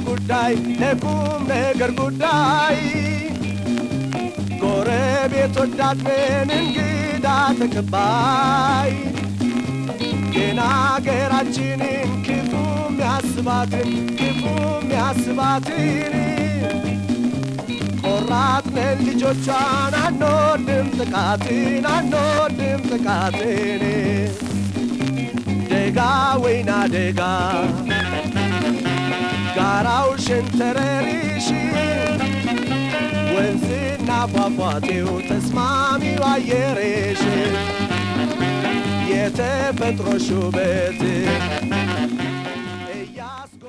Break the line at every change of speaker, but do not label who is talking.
ጉዳይ ለቁም ነገር ጉዳይ ጎረቤት ወዳድ ነን እንግዳ ተቀባይ ግን አገራችንን ክፉ ሚያስባትን ክፉ ሚያስባትን ቆራጥ ነን ልጆቿን አንወድም ጥቃትን አንወድም ጥቃትን ደጋ ወይና ደጋ ጋራው ሸንተረሪሽ ወንዝና ፏፏቴው ተስማሚው አየሬሽ የተፈጥሮ ውበት